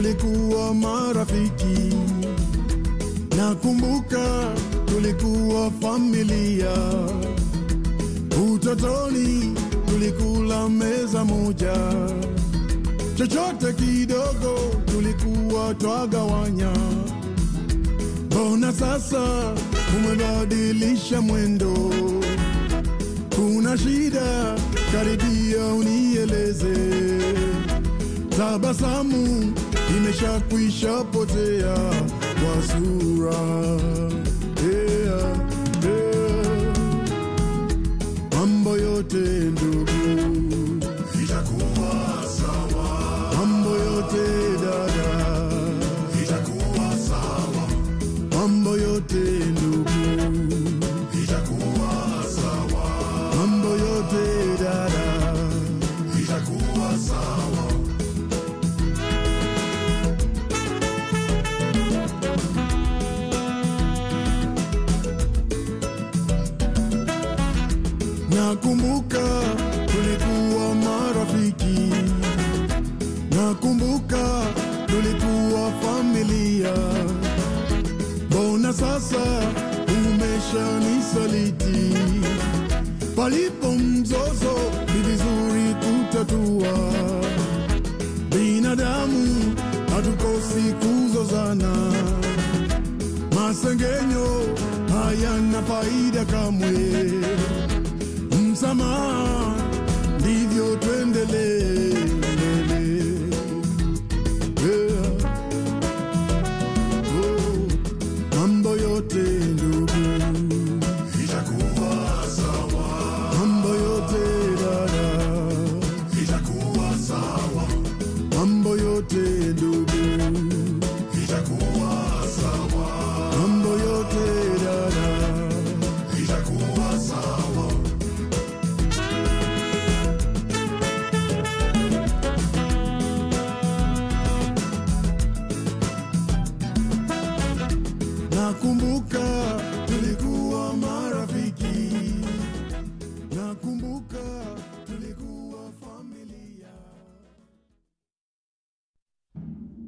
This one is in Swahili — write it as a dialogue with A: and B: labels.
A: tulikuwa marafiki, nakumbuka tulikuwa familia. Utotoni tulikula meza moja, chochote kidogo tulikuwa twagawanya. Mbona sasa umebadilisha mwendo? Kuna shida? Karibia unieleze. Tabasamu imeshakwisha potea kwa sura. Yeah, yeah. Mambo yote ndugu
B: itakuwa sawa,
A: mambo yote dada,
B: itakuwa sawa,
A: mambo yote ndugu,
B: itakuwa sawa,
A: mambo yote dada.
B: itakuwa sawa.
A: Nakumbuka tulikuwa marafiki, nakumbuka tulikuwa familia. Mbona sasa umeshanisaliti? Palipo mzozo ni vizuri kutatua. Binadamu hatukosi kuzozana, masengenyo hayana faida kamwe msamaha, ndivyo tuendelee mbele. Yeah. Oh, mambo yote ndugu,
B: Itakuwa sawa,
A: mambo yote dada,
B: itakuwa sawa,
A: mambo yote ndugu,
B: itakuwa sawa,
A: mambo yote dada.
B: itakuwa sawa.
A: Nakumbuka